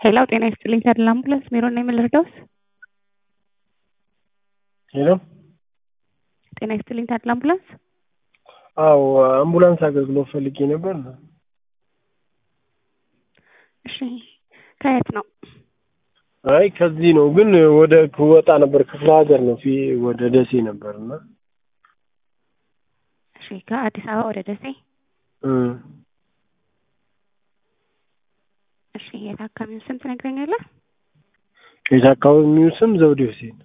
ሄሎ ጤና ይስጥልኝ ተድላ አምቡላንስ ሜሮን ነኝ ምን ልርዳዎት? ሄሎ ጤና ይስጥልኝ ተድላ አምቡላንስ አዎ አምቡላንስ አገልግሎት ፈልጌ ነበር። እሺ ከየት ነው? አይ ከዚህ ነው ግን ወደ ወጣ ነበር ክፍለ ሀገር ነው ፊ ወደ ደሴ ነበር እና እሺ ከአዲስ አበባ ወደ ደሴ እ እሺ የታካሚውን ስም ትነግረኛለህ? የታካሚው ስም ዘውዴ ሁሴን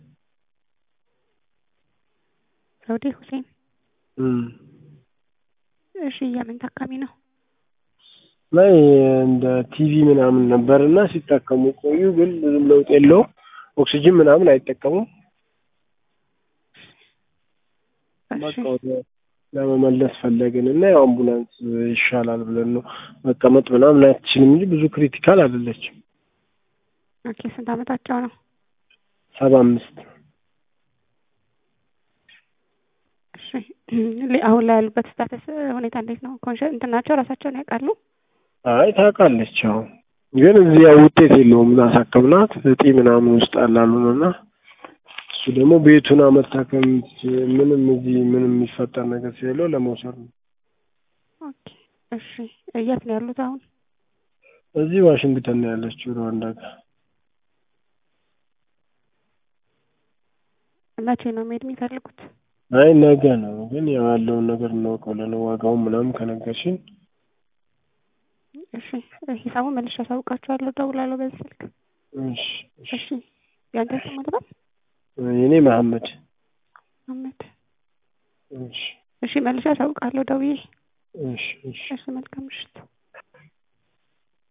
ዘውዴ ሁሴን እ እሺ የምን ታካሚ ነው? ላይ እንደ ቲቪ ምናምን ነበር እና ሲታከሙ ቆዩ፣ ግን ብዙም ለውጥ የለውም። ኦክሲጅን ምናምን አይጠቀሙም። በቃ እሺ ወደ ለመመለስ ፈለግን እና ያው አምቡላንስ ይሻላል ብለን ነው መቀመጥ ምናምን አትችልም እንጂ ብዙ ክሪቲካል አይደለችም። ኦኬ ስንት አመታቸው ነው? ሰባ አምስት እሺ ሌ- አሁን ላይ ያሉበት ስታተስ ሁኔታ እንዴት ነው? ኮንሸ እንትን ናቸው ራሳቸውን ያውቃሉ? አይ ታውቃለች። አዎ ግን እዚህ ያው ውጤት የለውም። አሳከምናት እጢ ምናምን ውስጥ አላሉን እና እሱ ደግሞ ቤቱን መታከም ምንም እዚህ ምንም የሚፈጠር ነገር ስለሌለው ለመውሰድ ነው። ኦኬ እሺ የት ነው ያሉት አሁን? እዚህ ዋሽንግተን ነው ያለችው ሩዋንዳ ጋር። መቼ ነው መሄድ የሚፈልጉት? አይ ነገ ነው ግን ያው ያለውን ነገር እናውቀው ብለን ነው ዋጋውን ምናምን ከነገርሽኝ እሺ ሂሳቡን መልሼ አሳውቃችኋለሁ። እደውላለሁ በዚህ ስልክ። እሺ እሺ እሺ ያንተ ስም ማለበት የኔ መሐመድ አመት እሺ እሺ መልሼ አሳውቃለሁ ደውዬ። እሺ እሺ እሺ መልካም ምሽት።